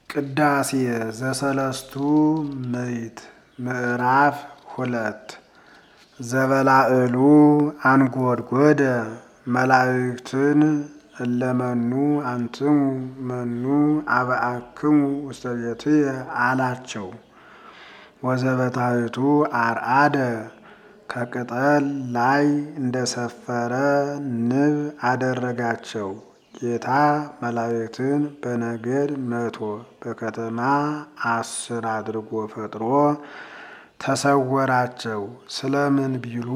ቅዳሴ ዘሰለስቱ ምዕት ምዕራፍ ሁለት ዘበላዕሉ አንጐድጐደ መላእክትን እለመኑ አንትሙ መኑ አብአክሙ ውስተ ቤትየ አላቸው። ወዘበታሕቱ አርአደ ከቅጠል ላይ እንደሰፈረ ንብ አደረጋቸው። ጌታ መላእክትን በነገድ መቶ በከተማ አስር አድርጎ ፈጥሮ ተሰወራቸው። ስለምን ቢሉ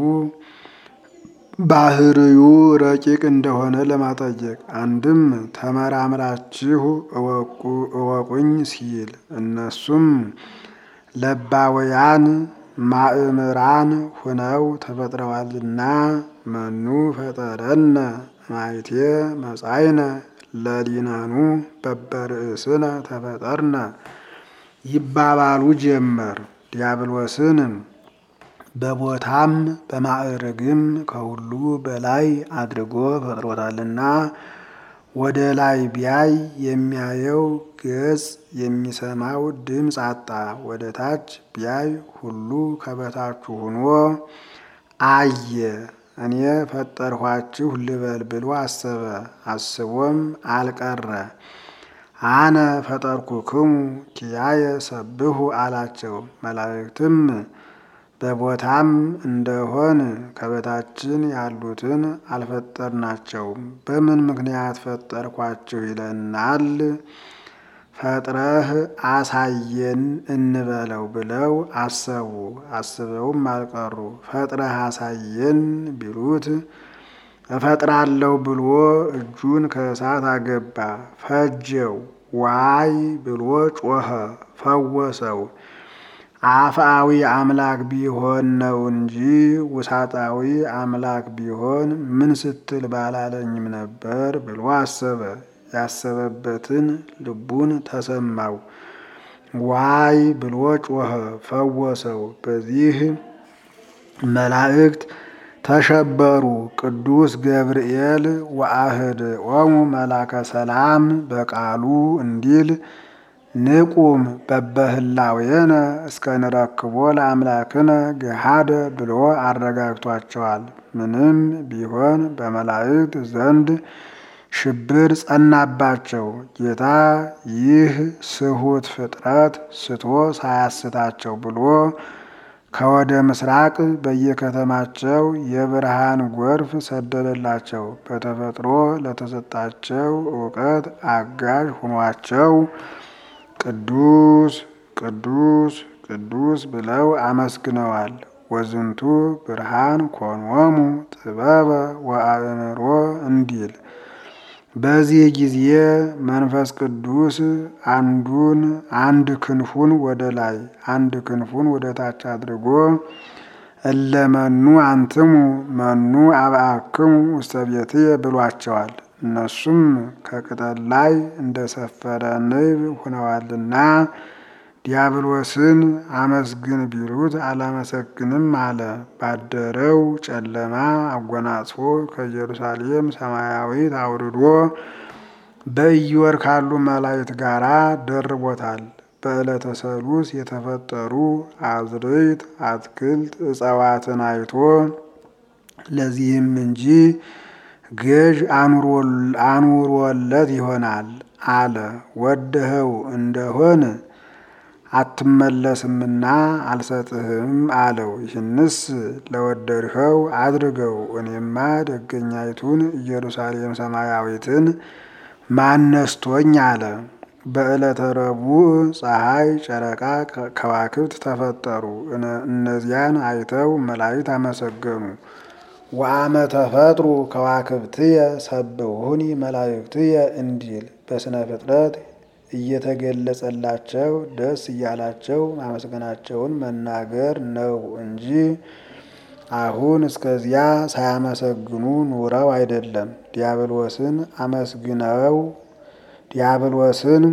ባህርዩ ረቂቅ እንደሆነ ለማጠየቅ፣ አንድም ተመራምራችሁ እወቁኝ ሲል እነሱም ለባውያን ማእምራን ሁነው ተፈጥረዋልና መኑ ፈጠረነ ማይቴ መጻይነ ለሊነኑ በበርእስነ ተፈጠርነ ይባባሉ ጀመር። ዲያብሎስን በቦታም በማዕርግም ከሁሉ በላይ አድርጎ ፈጥሮታልና ወደ ላይ ቢያይ የሚያየው ገጽ የሚሰማው ድምፅ አጣ። ወደ ታች ቢያይ ሁሉ ከበታቹ ሆኖ አየ። እኔ ፈጠርኋችሁ ልበል ብሎ አሰበ። አስቦም አልቀረ። አነ ፈጠርኩክሙ ኪያየ ሰብሑ አላቸው። መላእክትም በቦታም እንደሆን ከበታችን ያሉትን አልፈጠርናቸውም፣ በምን ምክንያት ፈጠርኳችሁ ይለናል? ፈጥረህ አሳየን እንበለው ብለው አሰቡ። አስበውም አልቀሩ። ፈጥረህ አሳየን ቢሉት እፈጥራለሁ ብሎ እጁን ከእሳት አገባ፣ ፈጀው። ዋይ ብሎ ጮኸ፣ ፈወሰው። አፍአዊ አምላክ ቢሆን ነው እንጂ ውሳጣዊ አምላክ ቢሆን ምን ስትል ባላለኝም ነበር ብሎ አሰበ። ያሰበበትን ልቡን ተሰማው። ዋይ ብሎ ጮኸ፣ ፈወሰው። በዚህ መላእክት ተሸበሩ። ቅዱስ ገብርኤል ወአህድኦሙ መላከ ሰላም በቃሉ እንዲል ንቁም በበህላዌነ እስከ ንረክቦ ለአምላክነ ገሃደ ብሎ አረጋግቷቸዋል። ምንም ቢሆን በመላእክት ዘንድ ሽብር ጸናባቸው። ጌታ ይህ ስሁት ፍጥረት ስቶ ሳያስታቸው ብሎ ከወደ ምስራቅ በየከተማቸው የብርሃን ጎርፍ ሰደደላቸው። በተፈጥሮ ለተሰጣቸው እውቀት አጋዥ ሆኗቸው ቅዱስ ቅዱስ ቅዱስ ብለው አመስግነዋል። ወዝንቱ ብርሃን ኮኖሙ ጥበበ ወአእምሮ እንዲል በዚህ ጊዜ መንፈስ ቅዱስ አንዱን አንድ ክንፉን ወደ ላይ አንድ ክንፉን ወደ ታች አድርጎ እለመኑ አንትሙ መኑ አብአክሙ ውስተ ቤትየ ብሏቸዋል። እነሱም ከቅጠል ላይ እንደሰፈረ ንብ ሆነዋልና ዲያብሎስን አመስግን ቢሉት አላመሰግንም አለ። ባደረው ጨለማ አጎናጽፎ ከኢየሩሳሌም ሰማያዊት አውርዶ በኢዮር ካሉ መላእክት ጋር ደርቦታል። በዕለተ ሰሉስ የተፈጠሩ አዝርዕት፣ አትክልት፣ እጽዋትን አይቶ ለዚህም እንጂ ገዥ አኑሮለት ይሆናል አለ። ወደኸው እንደሆን አትመለስምና አልሰጥህም አለው። ይህንስ ለወደድኸው አድርገው፣ እኔማ ደገኛይቱን ኢየሩሳሌም ሰማያዊትን ማነስቶኝ አለ። በዕለተ ረቡዕ ፀሐይ፣ ጨረቃ፣ ከዋክብት ተፈጠሩ። እነዚያን አይተው መላእክት አመሰገኑ። ወአመ ተፈጥሩ ከዋክብትየ ሰብሑኒ መላእክትየ እንዲል በስነ ፍጥረት እየተገለጸላቸው ደስ እያላቸው ማመስገናቸውን መናገር ነው እንጂ አሁን እስከዚያ ሳያመሰግኑ ኑረው አይደለም። ዲያብሎስን አመስግነው ዲያብሎስን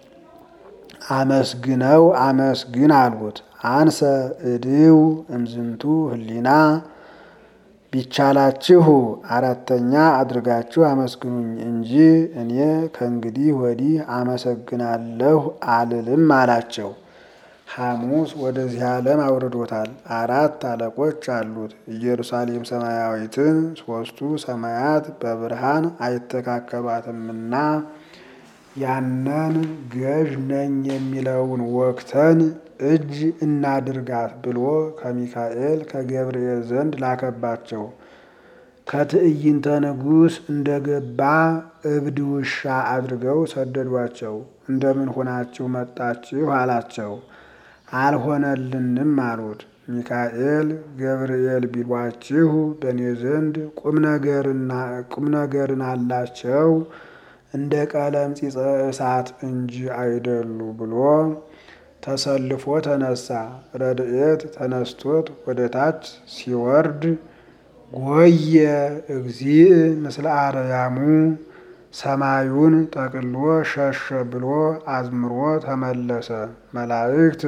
አመስግነው አመስግን አሉት። አንሰ እድው እምዝንቱ ህሊና ቢቻላችሁ አራተኛ አድርጋችሁ አመስግኑኝ እንጂ እኔ ከእንግዲህ ወዲህ አመሰግናለሁ አልልም አላቸው። ሐሙስ ወደዚህ ዓለም አውርዶታል። አራት አለቆች አሉት። ኢየሩሳሌም ሰማያዊትን ሦስቱ ሰማያት በብርሃን አይተካከሏትምና ያንን ገዥ ነኝ የሚለውን ወቅተን እጅ እናድርጋት ብሎ ከሚካኤል ከገብርኤል ዘንድ ላከባቸው። ከትዕይንተ ንጉሥ እንደገባ እብድ ውሻ አድርገው ሰደዷቸው። እንደምን ሆናችሁ መጣችሁ አላቸው። አልሆነልንም አሉት። ሚካኤል ገብርኤል ቢሏችሁ በእኔ ዘንድ ቁም ነገርን አላቸው እንደ ቀለም ፂፀ እሳት እንጂ አይደሉ ብሎ ተሰልፎ ተነሳ። ረድኤት ተነስቶት ወደ ታች ሲወርድ ጎየ እግዚእ ምስለ አርያሙ ሰማዩን ጠቅሎ ሸሸ ብሎ አዝምሮ ተመለሰ። መላእክት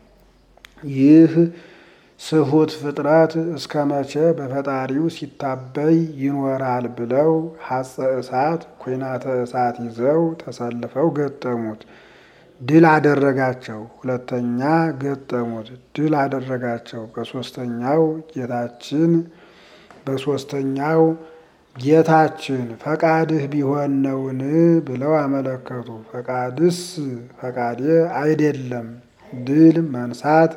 ይህ ስሁት ፍጥረት እስከ መቼ በፈጣሪው ሲታበይ ይኖራል ብለው ሐፀ እሳት ኩናተ እሳት ይዘው ተሰልፈው ገጠሙት። ድል አደረጋቸው። ሁለተኛ ገጠሙት። ድል አደረጋቸው። በሶስተኛው ጌታችን በሶስተኛው ጌታችን ፈቃድህ ቢሆን ነውን ብለው አመለከቱ። ፈቃድስ ፈቃዴ አይደለም ድል መንሳት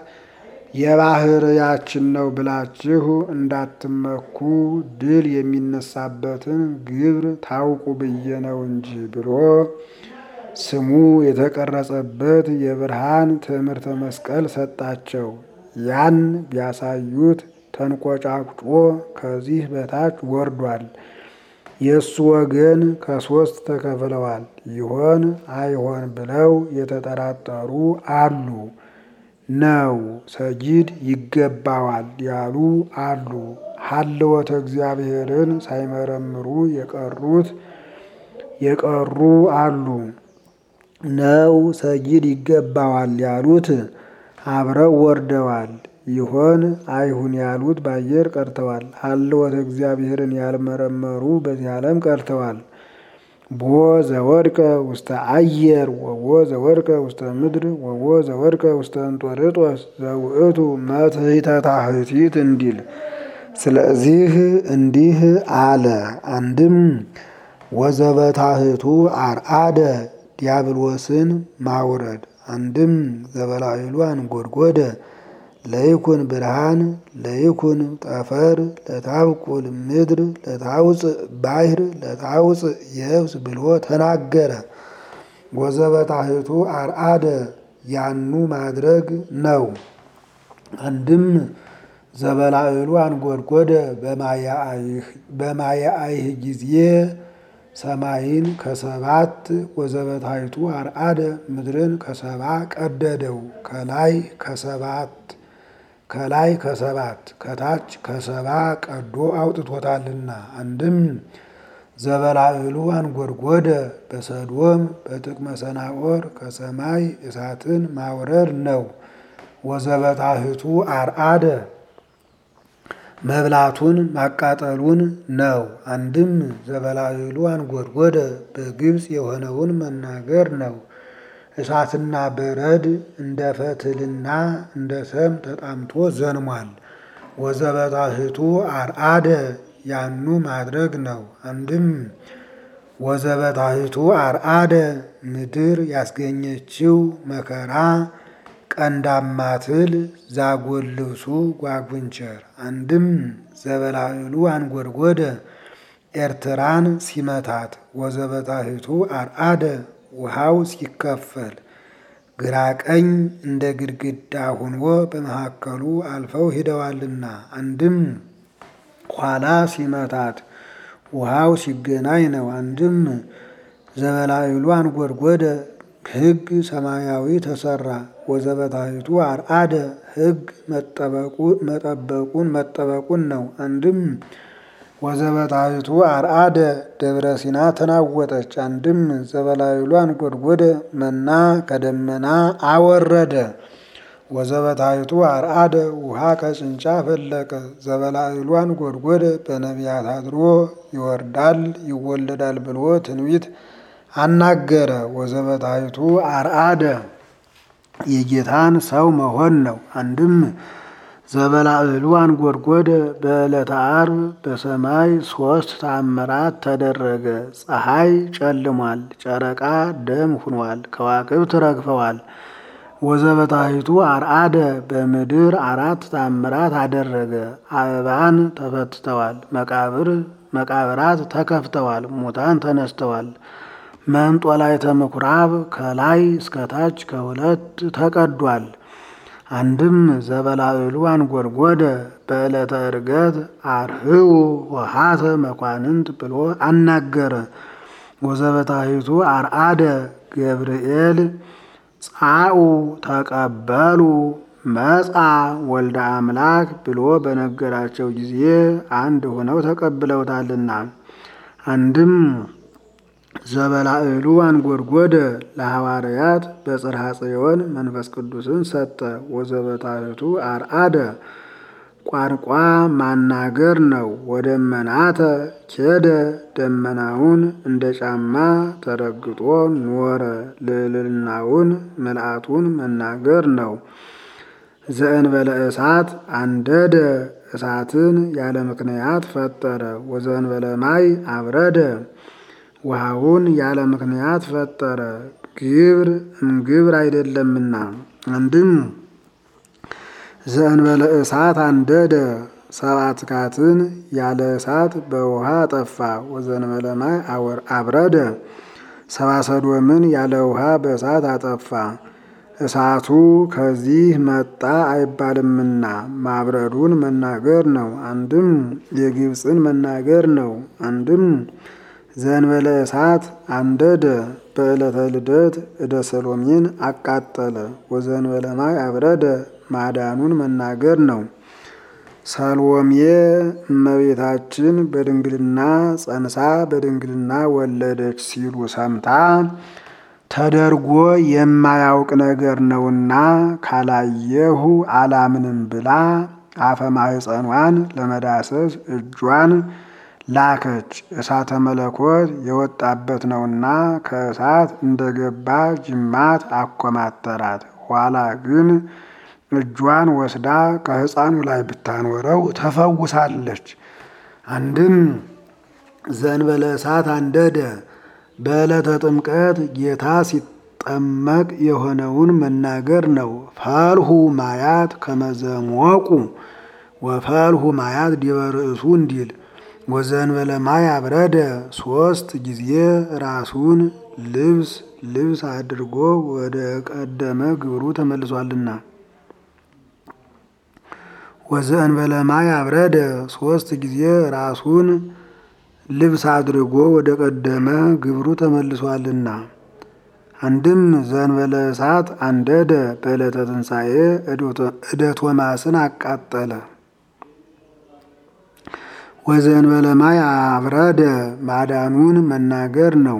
የባህርያችን ነው ብላችሁ እንዳትመኩ ድል የሚነሳበትን ግብር ታውቁ ብዬ ነው እንጂ ብሎ ስሙ የተቀረጸበት የብርሃን ትምህርተ መስቀል ሰጣቸው። ያን ቢያሳዩት ተንቆጫቁጮ ከዚህ በታች ወርዷል። የእሱ ወገን ከሶስት ተከፍለዋል። ይሆን አይሆን ብለው የተጠራጠሩ አሉ። ነው ሰጊድ ይገባዋል ያሉ አሉ። ሀልወተ እግዚአብሔርን ሳይመረምሩ የቀሩት የቀሩ አሉ። ነው ሰጊድ ይገባዋል ያሉት አብረው ወርደዋል። ይሆን አይሁን ያሉት በአየር ቀርተዋል። ሀልወተ እግዚአብሔርን ያልመረመሩ በዚህ ዓለም ቀርተዋል። ቦ ዘወድቀ ውስተ አየር ወቦ ዘወድቀ ውስተ ምድር ወቦ ዘወድቀ ውስተ እንጦርጦስ ዘውእቱ መትሕተ ታሕቲት እንዲል። ስለዚህ እንዲህ አለ። አንድም ወዘበታሕቱ አርአደ ዲያብሎስን ማውረድ፣ አንድም ዘበላዕሉ አንጐድጐደ ለይኩን ብርሃን ለይኩን ጠፈር ለታብቁል ምድር ለታውፅእ ባሕር ለታውፅእ የብስ ብሎ ተናገረ። ወዘበታሕቱ አርአደ ያኑ ማድረግ ነው። አንድም ዘበላዕሉ አንጐድጐደ በማየአይህ ጊዜ ሰማይን ከሰባት ወዘበታሕቱ አርአደ ምድርን ከሰባ ቀደደው ከላይ ከሰባት ከላይ ከሰባት ከታች ከሰባ ቀዶ አውጥቶታልና። አንድም ዘበላዕሉ አንጐድጐደ በሰዶም በጥቅመ ሰናዖር ከሰማይ እሳትን ማውረድ ነው። ወዘበታሕቱ አርአደ መብላቱን ማቃጠሉን ነው። አንድም ዘበላዕሉ አንጐድጐደ በግብፅ የሆነውን መናገር ነው። እሳትና በረድ እንደ ፈትልና እንደ ሰም ተጣምቶ ዘንሟል። ወዘበታሕቱ አርአደ ያኑ ማድረግ ነው። አንድም ወዘበታሕቱ አርአደ ምድር ያስገኘችው መከራ ቀንዳማ ትል ዛጎል ልብሱ ጓጉንቸር። አንድም ዘበላዕሉ አንጐድጐደ ኤርትራን ሲመታት ወዘበታሕቱ አርአደ ውሃው ሲከፈል ግራ ቀኝ እንደ ግድግዳ ሆኖ በመካከሉ አልፈው ሂደዋልና። አንድም ኋላ ሲመታት ውሃው ሲገናኝ ነው። አንድም ዘበላዕሉ አንጐድጐደ ሕግ ሰማያዊ ተሰራ። ወዘበታሕቱ አርአደ ሕግ መጠበቁን መጠበቁን ነው። አንድም ወዘበታሕቱ አርአደ ደብረ ሲና ተናወጠች። አንድም ዘበላዕሉ አንጐድጐደ መና ከደመና አወረደ። ወዘበታይቱ አርአደ ውሃ ከጭንጫ ፈለቀ ዘበላዕሏን ጎድጎደ በነቢያት አድሮ ይወርዳል ይወለዳል ብሎ ትንቢት አናገረ። ወዘበታይቱ አርአደ የጌታን ሰው መሆን ነው። አንድም ዘበላዕሉ አንጎድጎደ በዕለተ ዓርብ በሰማይ ሦስት ተአምራት ተደረገ። ፀሐይ ጨልሟል፣ ጨረቃ ደም ሁኗል፣ ከዋክብት ረግፈዋል። ወዘበታይቱ አርአደ በምድር አራት ተአምራት አደረገ። አበባን ተፈትተዋል፣ መቃብር መቃብራት ተከፍተዋል፣ ሙታን ተነስተዋል። መንጦላዕተ ምኵራብ ከላይ እስከታች ከሁለት ተቀዷል። አንድም ዘበላዕሉ አንጎድጎደ በዕለተ ዕርገት አርህዉ ወሃተ መኳንንት ብሎ አናገረ። ወዘበታይቱ አርአደ ገብርኤል ጻኡ ተቀበሉ መጻ ወልደ አምላክ ብሎ በነገራቸው ጊዜ አንድ ሆነው ተቀብለውታልና። አንድም ዘበላዕሉ አንጎድጎደ ለሐዋርያት በጽርሐ ጽዮን መንፈስ ቅዱስን ሰጠ። ወዘበታይቱ አርአደ ቋንቋ ማናገር ነው። ወደመናተ ኬደ ደመናውን እንደ ጫማ ተረግጦ ኖረ። ልዕልናውን ምልአቱን መናገር ነው። ዘእንበለ እሳት አንደደ እሳትን ያለ ምክንያት ፈጠረ። ወዘእንበለ ማይ አብረደ ውሃውን ያለ ምክንያት ፈጠረ። ግብር እምግብር አይደለምና። አንድም ዘእንበለ እሳት አንደደ ሰብአ ትካትን ያለ እሳት በውሃ አጠፋ። ወዘእንበለ ማይ አብረደ ሰብአ ሰዶምን ያለ ውሃ በእሳት አጠፋ። እሳቱ ከዚህ መጣ አይባልምና ማብረዱን መናገር ነው። አንድም የግብፅን መናገር ነው። አንድም ዘእንበለ እሳት አንደደ በዕለተ ልደት እደ ሰሎሜን አቃጠለ። ወዘእንበለ ማይ አብረደ ማዳኑን መናገር ነው። ሰሎሜ እመቤታችን በድንግልና ጸንሳ በድንግልና ወለደች ሲሉ ሰምታ ተደርጎ የማያውቅ ነገር ነውና ካላየሁ አላምንም ብላ አፈ ማኅፀኗን ለመዳሰስ እጇን ላከች። እሳተ መለኮት የወጣበት ነውና ከእሳት እንደገባ ጅማት አኮማተራት። ኋላ ግን እጇን ወስዳ ከሕፃኑ ላይ ብታኖረው ተፈውሳለች። አንድም ዘእንበለ እሳት አንደደ በዕለተ ጥምቀት ጌታ ሲጠመቅ የሆነውን መናገር ነው። ፈልሁ ማያት ከመዘሞቁ ወፈልሁ ማያት ዲበ ርእሱ እንዲል ወዘእንበለ ማይ አብረደ ሶስት ጊዜ ራሱን ልብስ ልብስ አድርጎ ወደ ቀደመ ግብሩ ተመልሷልና። ወዘእንበለ ማይ አብረደ ሶስት ጊዜ ራሱን ልብስ አድርጎ ወደ ቀደመ ግብሩ ተመልሷልና። አንድም ዘእንበለ እሳት አንደደ በዕለተ ትንሣኤ እደ ቶማስን አቃጠለ። ወዘእንበለ ማይ አብረደ ማዳኑን መናገር ነው።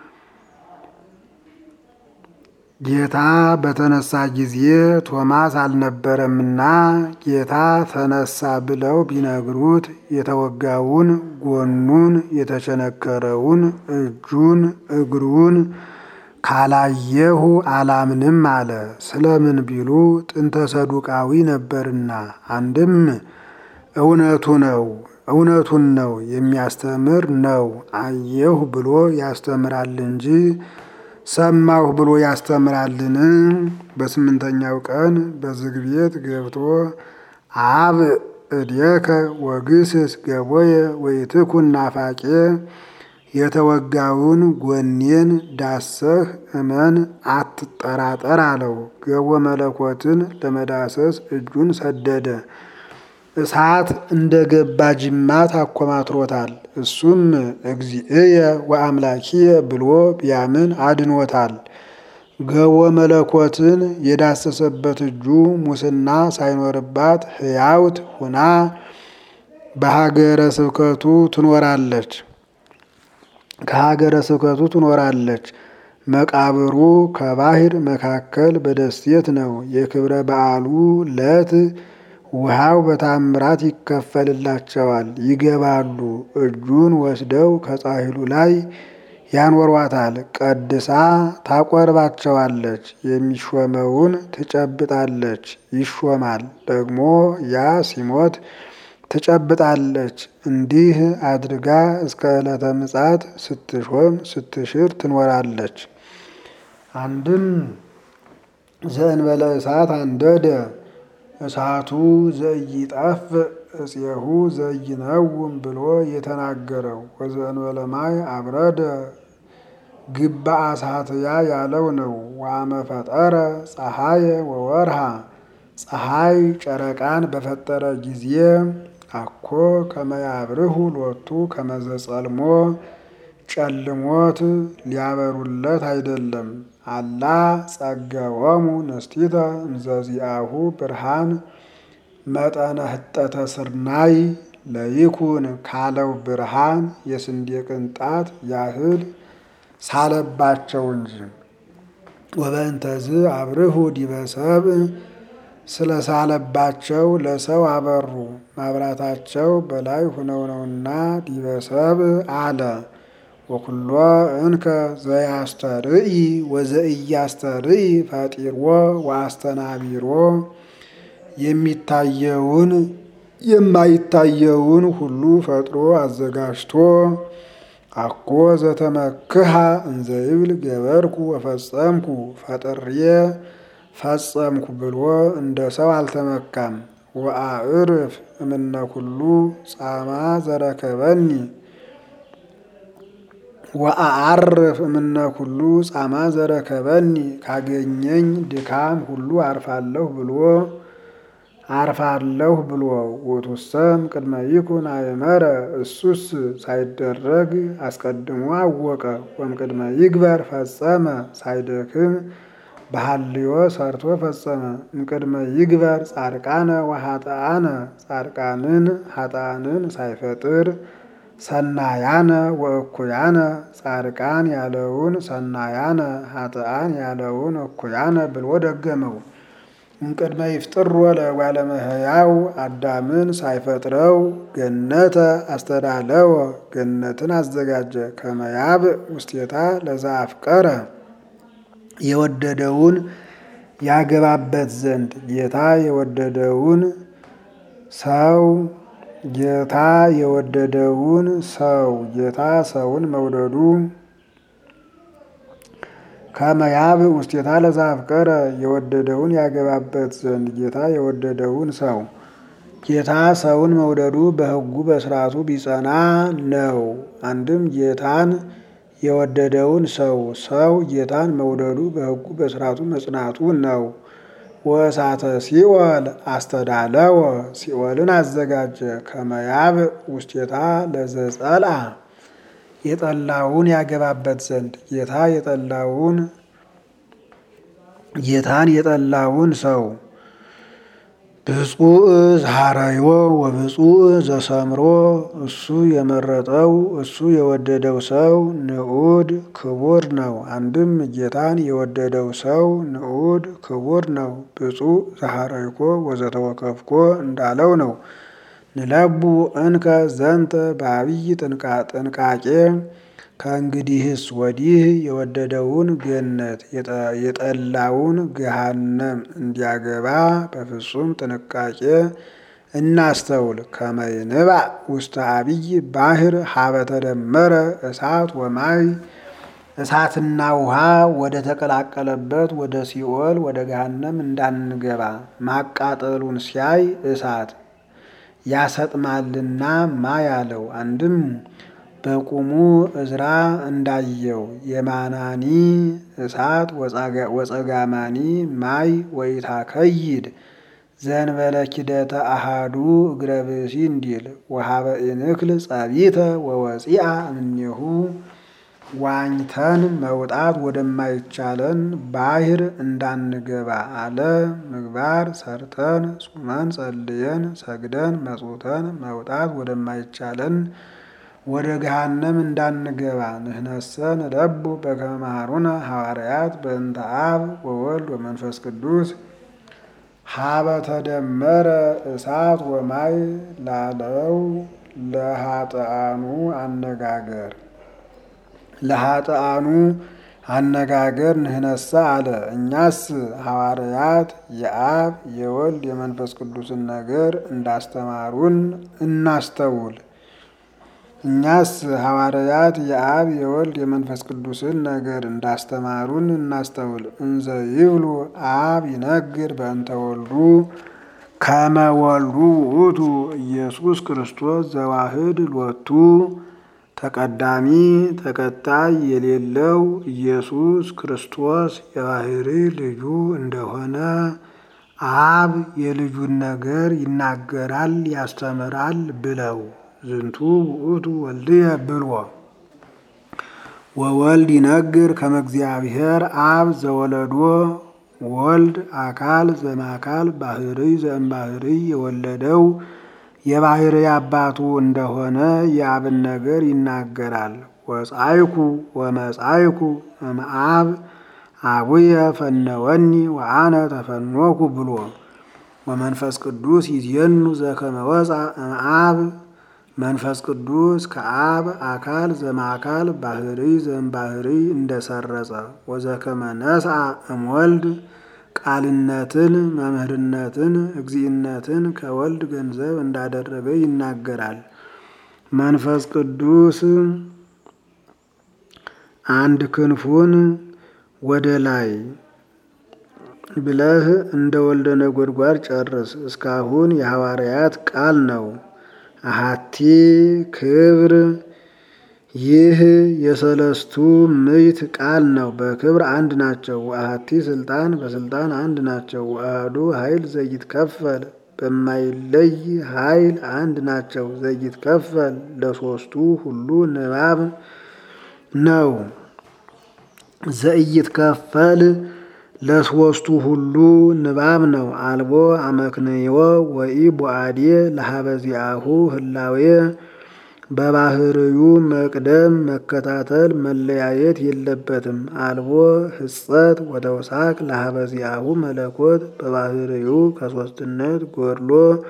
ጌታ በተነሳ ጊዜ ቶማስ አልነበረምና ጌታ ተነሳ ብለው ቢነግሩት የተወጋውን ጎኑን የተቸነከረውን እጁን እግሩን ካላየሁ አላምንም አለ። ስለምን ቢሉ ጥንተ ሰዱቃዊ ነበርና። አንድም እውነቱ ነው እውነቱን ነው የሚያስተምር ነው። አየሁ ብሎ ያስተምራል እንጂ ሰማሁ ብሎ ያስተምራልን? በስምንተኛው ቀን በዝግ ቤት ገብቶ አብ እዴከ ወግስስ ገቦየ ወይትኩን ናፋቄ የተወጋውን ጎኔን ዳሰህ እመን አትጠራጠር አለው። ገቦ መለኮትን ለመዳሰስ እጁን ሰደደ። እሳት እንደ ገባ ጅማት አኮማትሮታል። እሱም እግዚእየ ወአምላኪየ ብሎ ቢያምን አድኖታል። ገቦ መለኮትን የዳሰሰበት እጁ ሙስና ሳይኖርባት ሕያውት ሁና በሀገረ ስብከቱ ትኖራለች ከሀገረ ስብከቱ ትኖራለች። መቃብሩ ከባህር መካከል በደሴት ነው። የክብረ በዓሉ ዕለት ውሃው በታምራት ይከፈልላቸዋል፣ ይገባሉ። እጁን ወስደው ከጻሕሉ ላይ ያኖሯታል። ቀድሳ ታቆርባቸዋለች። የሚሾመውን ትጨብጣለች፣ ይሾማል። ደግሞ ያ ሲሞት ትጨብጣለች። እንዲህ አድርጋ እስከ ዕለተ ምጽአት ስትሾም ስትሽር ትኖራለች። አንድም ዘእንበለ እሳት አንደደ እሳቱ ዘኢይጠፍ እፄሁ ዘይነውም ብሎ የተናገረው ወዘእንበለ ማይ አብረደ ግባ እሳትያ ያለው ነው። ዋመ ፈጠረ ፀሐየ ወወርሃ ፀሐይ ጨረቃን በፈጠረ ጊዜ አኮ ከመያብርሁ ሎቱ ከመዘጸልሞ ጨልሞት ሊያበሩለት አይደለም። አላ ጸገወሙ ንስቲተ እምዘዚአሁ ብርሃን መጠነ ህጠተ ስርናይ ለይኩን ካለው ብርሃን የስንዴ ቅንጣት ያህል ሳለባቸው እንጂ። ወበእንተዝ አብርሁ ዲበ ሰብእ ስለ ሳለባቸው ለሰው አበሩ። ማብራታቸው በላይ ሁነው ነውና ዲበ ሰብእ አለ። ወኩሎ እንከ ዘያስተርኢ ወዘኢያስተርኢ ፈጢሮ ወአስተናቢሮ የሚታየውን የማይታየውን ሁሉ ፈጥሮ አዘጋጅቶ አኮ ዘተመክሃ እንዘይብል ገበርኩ ወፈጸምኩ ፈጥሬ ፈጸምኩ ብሎ እንደ ሰው አልተመካም። ወአዕርፍ እምነ ኩሉ ጻማ ዘረከበኒ ወአዓርፍ እምነ ኩሉ ጻማ ዘረከበኒ ካገኘኝ ድካም ሁሉ አርፋለሁ ብሎ አርፋለሁ ብሎ ውእቱሰም ቅድመ ይኩን አእመረ እሱስ ሳይደረግ አስቀድሞ አወቀ። ወእምቅድመ ይግበር ፈጸመ ሳይደክም በሐልዮ ሰርቶ ፈጸመ። እምቅድመ ይግበር ጻድቃነ ወኃጥአነ ጻድቃንን ኃጥአንን ሳይፈጥር ሰናያነ ወእኩያነ ጻድቃን ያለውን ሰናያነ ኃጥአን ያለውን እኩያነ ብሎ ደገመው። እምቅድመ ይፍጥሮ ለእጓለ እመሕያው አዳምን ሳይፈጥረው ገነተ አስተዳለወ ገነትን አዘጋጀ። ከመያብ ውስቴታ ለዘአፍቀረ የወደደውን ያገባበት ዘንድ ጌታ የወደደውን ሰው ጌታ የወደደውን ሰው ጌታ ሰውን መውደዱ ከመያብ ውስቴታ ለዘአፍቀረ የወደደውን ያገባበት ዘንድ ጌታ የወደደውን ሰው ጌታ ሰውን መውደዱ በሕጉ በስርዓቱ ቢጸና ነው። አንድም ጌታን የወደደውን ሰው ሰው ጌታን መውደዱ በሕጉ በስርዓቱ መጽናቱ ነው። ወእሳተ ሲኦል አስተዳለወ ሲኦልን አዘጋጀ። ከመያብ ውስቴታ ለዘጸልአ የጠላውን ያገባበት ዘንድ ጌታ የጠላውን ጌታን የጠላውን ሰው ብፁዕ ዘሐረዮ ወብፁዕ ዘሰምሮ እሱ የመረጠው እሱ የወደደው ሰው ንዑድ ክቡር ነው። አንድም ጌታን የወደደው ሰው ንዑድ ክቡር ነው። ብፁዕ ዘሐረይኮ ወዘተወከፍኮ እንዳለው ነው። ንለቡ እንከ ዘንተ በአብይ ጥንቃቄ ከእንግዲህስ ወዲህ የወደደውን ገነት የጠላውን ገሃነም እንዲያገባ በፍጹም ጥንቃቄ እናስተውል። ከመይንባዕ ውስተ አብይ ባህር ሀበ ተደመረ እሳት ወማይ እሳትና ውሃ ወደ ተቀላቀለበት ወደ ሲኦል ወደ ገሃነም እንዳንገባ ማቃጠሉን ሲያይ እሳት ያሰጥማልና ማይ አለው። አንድም በቁሙ እዝራ እንዳየው የማናኒ እሳት ወጸጋማኒ ማይ ወይታ ከይድ ዘንበለ ኪደተ አሃዱ እግረ ብእሲ እንዲል ወሀበ ኢንክል ጸቢተ ወወፂአ እምኔሁ ዋኝተን መውጣት ወደማይቻለን ባህር እንዳንገባ አለ። ምግባር ሰርተን ጹመን ጸልየን ሰግደን መጽውተን መውጣት ወደማይቻለን ወደ ገሃነም እንዳንገባ ንሕነሰ ንለቡ በከመ መሃሩነ ሐዋርያት በእንተ አብ ወወልድ ወመንፈስ ቅዱስ ሀበ ተደመረ እሳት ወማይ ላለው ለኃጥአኑ አነጋገር ለኃጥአኑ አነጋገር ንሕነሰ አለ። እኛስ ሐዋርያት የአብ የወልድ የመንፈስ ቅዱስን ነገር እንዳስተማሩን እናስተውል። እኛስ ሐዋርያት የአብ የወልድ የመንፈስ ቅዱስን ነገር እንዳስተማሩን እናስተውል። እንዘ ይብሉ አብ ይነግር በእንተ ወልዱ ከመ ወልዱ ውእቱ ኢየሱስ ክርስቶስ ዘዋህድ ሎቱ ተቀዳሚ ተከታይ የሌለው ኢየሱስ ክርስቶስ የባህሪ ልጁ እንደሆነ አብ የልጁን ነገር ይናገራል ያስተምራል ብለው ዝንቱ ውእቱ ወልድየ ብሎ ወወልድ ይነግር ከመ እግዚአብሔር አብ ዘወለዶ ወልድ አካል ዘማካል ባህሪ ዘእምባህሪ የወለደው የባህሪ አባቱ እንደሆነ የአብን ነገር ይናገራል። ወጻይኩ ወመጻይኩ እምአብ አቡየ ፈነወኒ ወአነ ተፈኖኩ ብሎ ወመንፈስ ቅዱስ ይዜኑ ዘከመ ወፃ እምአብ መንፈስ ቅዱስ ከአብ አካል ዘማካል ባህሪ ዘእምባህሪ እንደሰረጸ ወዘከመ ነስአ እምወልድ ቃልነትን መምህርነትን እግዚእነትን ከወልድ ገንዘብ እንዳደረገ ይናገራል። መንፈስ ቅዱስ አንድ ክንፉን ወደ ላይ ብለህ እንደ ወልደ ነጎድጓድ ጨርስ። እስካሁን የሐዋርያት ቃል ነው። አሃቲ ክብር ይህ የሰለስቱ ምዕት ቃል ነው። በክብር አንድ ናቸው። አሃቲ ስልጣን በስልጣን አንድ ናቸው። አሐዱ ኃይል ዘይትከፈል በማይለይ ኃይል አንድ ናቸው። ዘይትከፈል ለሶስቱ ሁሉ ንባብ ነው። ዘይትከፈል ለሶስቱ ሁሉ ንባብ ነው። አልቦ አመክንዮ ወኢ ቦአዴ ለሀበዚአሁ ህላዌ በባህርዩ መቅደም መከታተል መለያየት የለበትም። አልቦ ህጸት ወተውሳክ ለሀበዚአሁ መለኮት በባህርዩ ከሶስትነት ጎድሎ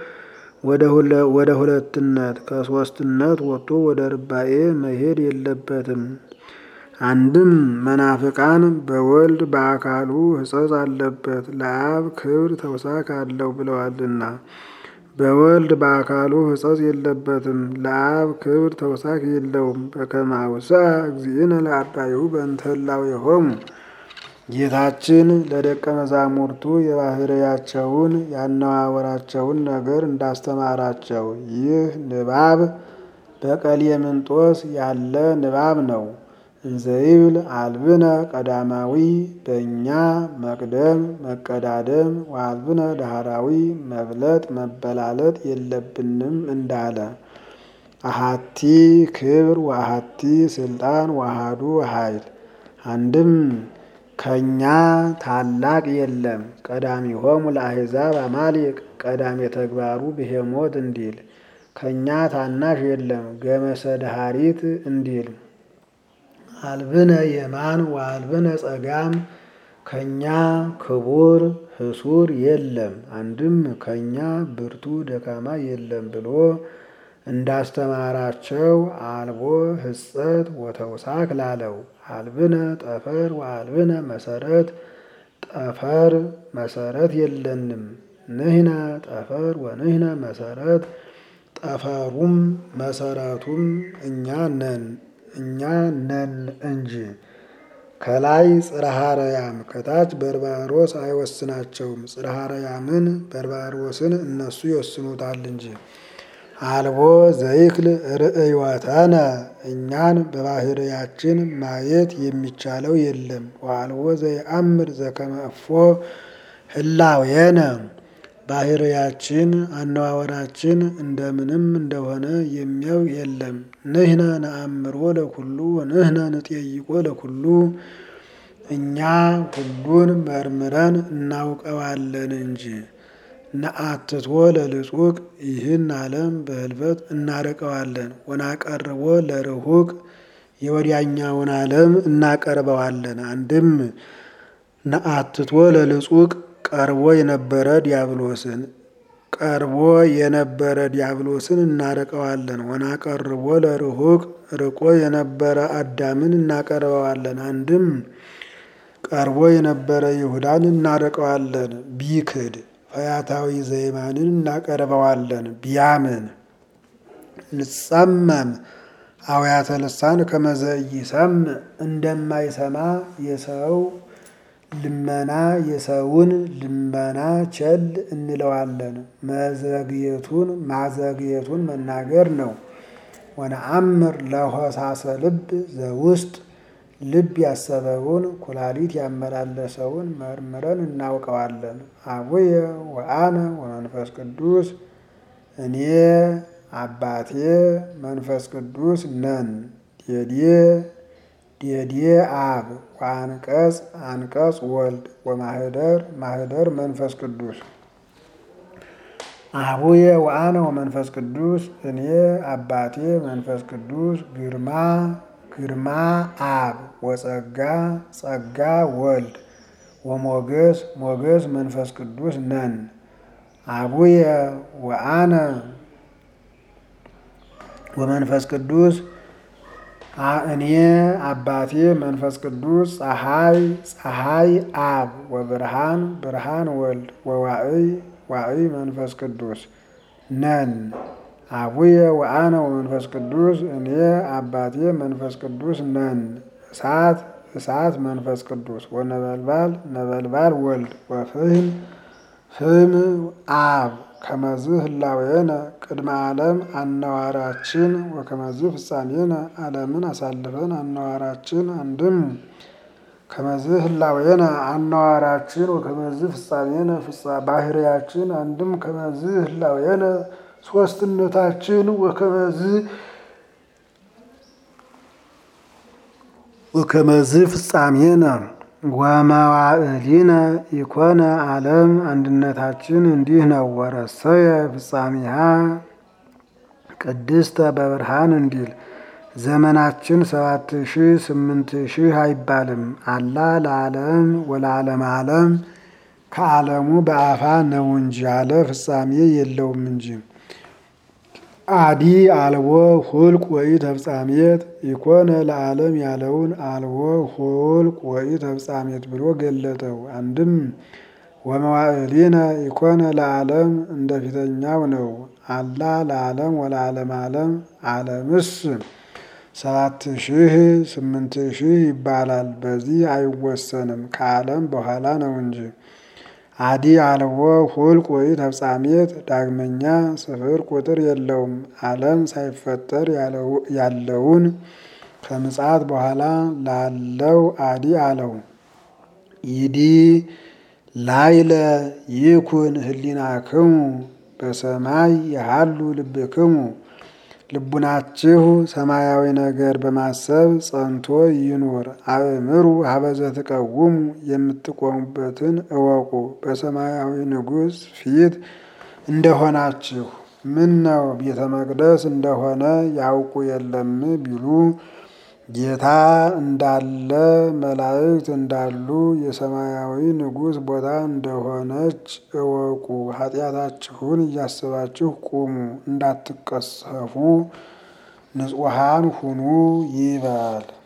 ወደ ሁለትነት ከሶስትነት ወጥቶ ወደ ርባኤ መሄድ የለበትም። አንድም መናፍቃን በወልድ በአካሉ ሕጸጽ አለበት ለአብ ክብር ተውሳክ አለው ብለዋልና በወልድ በአካሉ ሕጸጽ የለበትም ለአብ ክብር ተውሳክ የለውም። በከመ አውስአ እግዚእነ ለአርዳኢሁ በእንተ ህላዌሆሙ ጌታችን ለደቀ መዛሙርቱ የባህርያቸውን ያነዋወራቸውን ነገር እንዳስተማራቸው ይህ ንባብ በቀሌምንጦስ ያለ ንባብ ነው። እንዘይብል አልብነ ቀዳማዊ በእኛ መቅደም መቀዳደም ወአልብነ ዳህራዊ መብለጥ መበላለጥ የለብንም እንዳለ አሃቲ ክብር ወአሃቲ ስልጣን ወአሃዱ ኃይል አንድም ከኛ ታላቅ የለም። ቀዳሚሆሙ ለአሕዛብ አማሊቅ ቀዳሜ ተግባሩ ብሄሞት እንዲል ከኛ ታናሽ የለም። ገመሰ ዳሃሪት እንዲል አልብነ የማን ወአልብነ ጸጋም ከኛ ክቡር ህሱር የለም። አንድም ከኛ ብርቱ ደካማ የለም ብሎ እንዳስተማራቸው አልቦ ህጸት ወተውሳክ ላለው አልብነ ጠፈር ወአልብነ መሰረት ጠፈር መሰረት የለንም። ንህነ ጠፈር ወንህነ መሰረት ጠፈሩም መሰረቱም እኛ ነን እኛ ነን እንጂ ከላይ ጽርሐ አርያም ከታች በርባሮስ አይወስናቸውም። ጽርሐ አርያምን በርባሮስን እነሱ ይወስኑታል እንጂ አልቦ ዘይክል ርእዮተነ እኛን በባህርያችን ማየት የሚቻለው የለም። ወአልቦ ዘይአምር ዘከመ እፎ ህላዌነ ባህርያችን አነዋወራችን እንደምንም እንደሆነ የሚያው የለም። ንህነ ነአምሮ ለኩሉ ወንህነ ንጠይቆ ለኩሉ እኛ ሁሉን መርምረን እናውቀዋለን እንጂ ነአትቶ ለልጹቅ ይህን ዓለም በህልፈት እናርቀዋለን። ወናቀርቦ ለርሁቅ የወዲያኛውን ዓለም እናቀርበዋለን። አንድም ነአትቶ ለልጹቅ ቀርቦ የነበረ ዲያብሎስን ቀርቦ የነበረ ዲያብሎስን እናርቀዋለን። ወናቀርቦ ለርሁቅ ርቆ የነበረ አዳምን እናቀርበዋለን። አንድም ቀርቦ የነበረ ይሁዳን እናርቀዋለን። ቢክድ ፈያታዊ ዘይማንን እናቀርበዋለን። ቢያምን ንጸመም አውያተ ልሳን ከመዘይሰም እንደማይሰማ የሰው ልመና የሰውን ልመና ቸል እንለዋለን። መዘግየቱን ማዘግየቱን መናገር ነው። ወነአምር ለሆሳሰ ልብ ዘውስጥ ልብ ያሰበውን ኩላሊት ያመላለሰውን መርምረን እናውቀዋለን። አቡየ ወአነ ወመንፈስ ቅዱስ እኔ አባቴ መንፈስ ቅዱስ ነን። ዴዴ ዴዴ አብ ወአንቀጽ አንቀጽ ወልድ ወማህደር ማህደር መንፈስ ቅዱስ አቡየ ወአነ ወመንፈስ ቅዱስ እኔ አባቴ መንፈስ ቅዱስ ግርማ ግርማ አብ ወጸጋ ጸጋ ወልድ ወሞገስ ሞገስ መንፈስ ቅዱስ ነን። አቡየ ወአነ ወመንፈስ ቅዱስ እኔ አባቴ መንፈስ ቅዱስ ፀሐይ ፀሐይ አብ ወብርሃን ብርሃን ወልድ ወዋዕይ ዋዕይ መንፈስ ቅዱስ ነን። አቡየ ወአነ ወመንፈስ ቅዱስ እኔ አባቴ መንፈስ ቅዱስ ነን። እሳት እሳት መንፈስ ቅዱስ ወነበልባል ነበልባል ወልድ ወፍህም ፍም አብ ከመዝህ ህላዌነ ቅድመ ዓለም አነዋራችን ወከመዝህ ፍጻሜነ ዓለምን አሳልፈን አነዋራችን አንድም ከመዝህ ህላዌነ አነዋራችን ወከመዝህ ፍጻሜነ ባህርያችን አንድም ከመዝህ ህላዌነ ሶስትነታችን ወከመዝህ ወከመዝህ ፍጻሜነ ወመዋዕሊነ ኢኮነ ዓለም አንድነታችን እንዲህ ነው። ወረሰየ ፍጻሜሃ ቅድስተ በብርሃን እንዲል ዘመናችን ሰባት ሺህ ስምንት ሺህ አይባልም። አላ ለዓለም ወለዓለም ዓለም ከዓለሙ በአፋ ነው እንጂ አለ ፍጻሜ የለውም እንጂ። አዲ አልቦ ሁልቅ ወይ ተፍጻሜት ኢኮነ ለዓለም ያለውን አልቦ ሁልቅ ወይ ተፍጻሜት ብሎ ገለጠው። አንድም ወመዋዕሊነ ኢኮነ ለዓለም እንደ ፊተኛው ነው። አላ ለዓለም ወለዓለም ዓለም ዓለምስ ሰባት ሺህ ስምንት ሺህ ይባላል። በዚህ አይወሰንም ከዓለም በኋላ ነው እንጂ። አዲ አልቦ ሁልቅ ወይ ተፍጻሜት ዳግመኛ ስፍር ቁጥር የለውም። ዓለም ሳይፈጠር ያለውን ከምጽአት በኋላ ላለው አዲ አለው። ይዲ ላይለ ይኩን ህሊናክሙ በሰማይ ያሃሉ ልብክሙ ልቡናችሁ ሰማያዊ ነገር በማሰብ ጸንቶ ይኑር። አእምሩ ሀበዘ ትቀውሙ የምትቆሙበትን እወቁ። በሰማያዊ ንጉሥ ፊት እንደሆናችሁ ምን ነው ቤተ መቅደስ እንደሆነ ያውቁ የለም ቢሉ ጌታ እንዳለ መላእክት እንዳሉ የሰማያዊ ንጉሥ ቦታ እንደሆነች እወቁ። ኃጢአታችሁን እያስባችሁ ቁሙ፣ እንዳትቀሰፉ ንጹሐን ሁኑ ይበል።